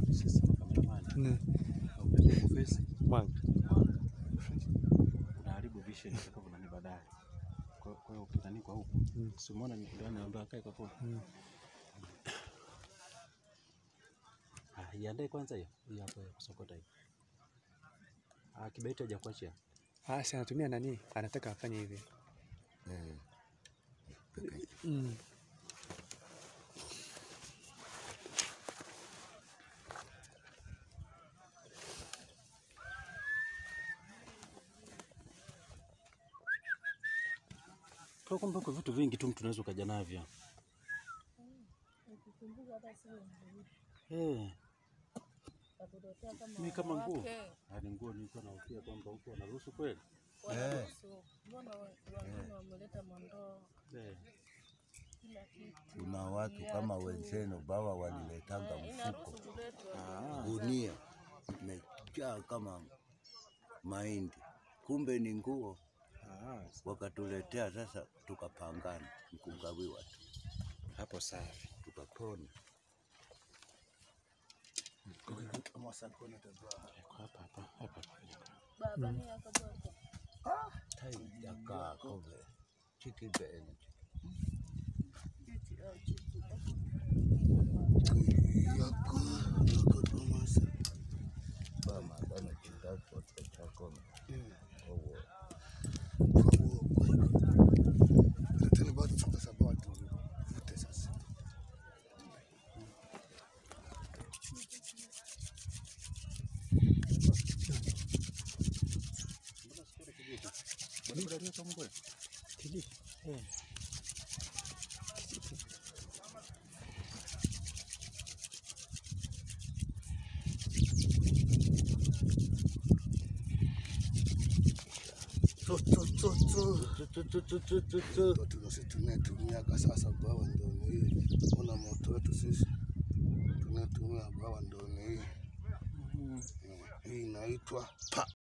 sisi cameraman Mm. ukipiga face Mwanga. unaharibu vision itakapo nani baadaye. Kwa kwa hiyo ukitani kwa huku Mm. si umeona ni ndio anaambia kae kwa kona. Mm. Ah, iandae kwanza hiyo hiyo hapo ya kusokota hiyo. Ah, kibaiti hajakuachia. Ah, si anatumia nani? Anataka afanye hivi. Eh, Mm. Kwa kumbe kwa vitu vingi tu mtu unaweza ukaja navyo. Eh, mimi kama nguo. Ah, ni nguo nilikuwa nahofia kwamba huko wanaruhusu kweli. eh, Mbona wengine wameleta mandoo Eh. kila kitu? kuna watu kama wenzenu bawa waliletanga mfuko Inaruhusu kuletwa. Ah, gunia imejaa kama mahindi, kumbe ni nguo ah, wakatuletea. Sasa tukapangana mkugawiwa tu, hapo safi. tukapona. Iko hapa hapa hapa. Baba ni akabwata. Tai jakaa kove chikibeni Chichi au chichi. bama dana chindako chakome owo tena bado tukasaba watu vute sasa. Bado bado kama kweli. Kijiji. Eh. Tu, tu, tu, tu. tu tu tu tu tu tu Ndio tunasi tunayetumiaga sasa bawa ndio ni hii. Ona moto wetu sisi tunayetumia bawa ndio ni hii. Eh, Hii inaitwa pa